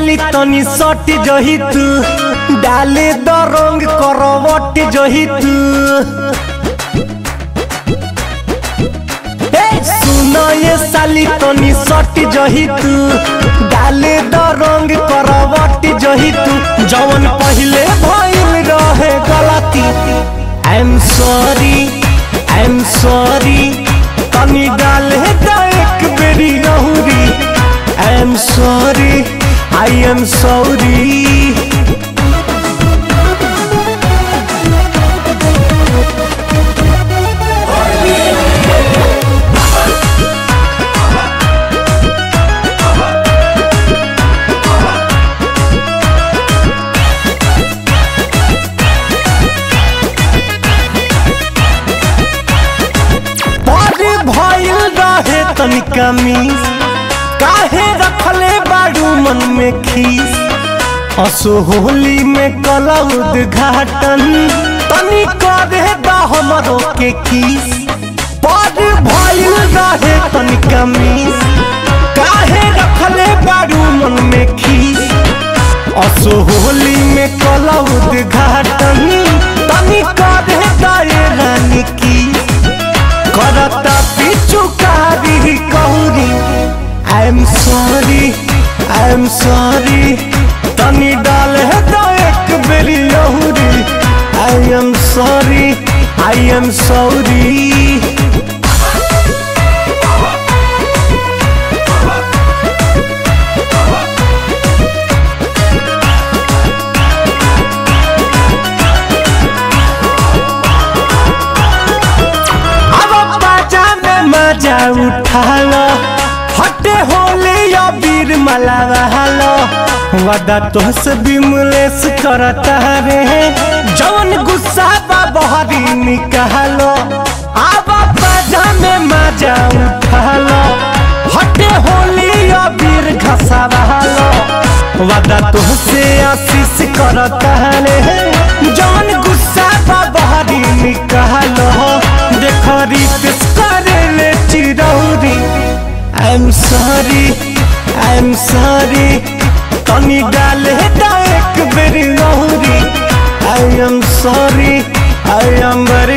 साली तनी सट जही तू डाले द रंग करवट जही तू ए, सुन ये साली तनी सट जही तू डाले द रंग करवट जही तू जवन पहिले भइल रहे गलती I am sorry I am sorry तनी डाले द एक बेरी रहूरी I am sorry I am sorry बड़े भइल रहे तनिका मिस काहे रखले बाड़ू मन में खीस असो होली में कला उद्घाटन तनी करे दा हमरो के किस बड़े भइल रहे तनिका मिस काहे रखले बाड़ू मन में खीस असो होली में कला उद्घाटन तनी करे दा ये रानी की करता पिचुकारी कहूरी I am sorry I am sorry तनी डाल है तो एक बेरी लहूरी I am sorry I am sorry अब बाजा में मजा उठा लो हटे होले या वीर मलावा लो वादा तो से बिमलेस करता रे जवन गुस्सा बा बहरी निकालो अब बाजा में मजा उठा लो हटे होले या वीर घसावा लो वादा तो से आशीष करता रे जवन गुस्सा बा बहरी निकालो देख रितेश करे ले चिरौरी I am sorry I am sorry तनी डाले दा एक बेरी लहूरी I am sorry I am very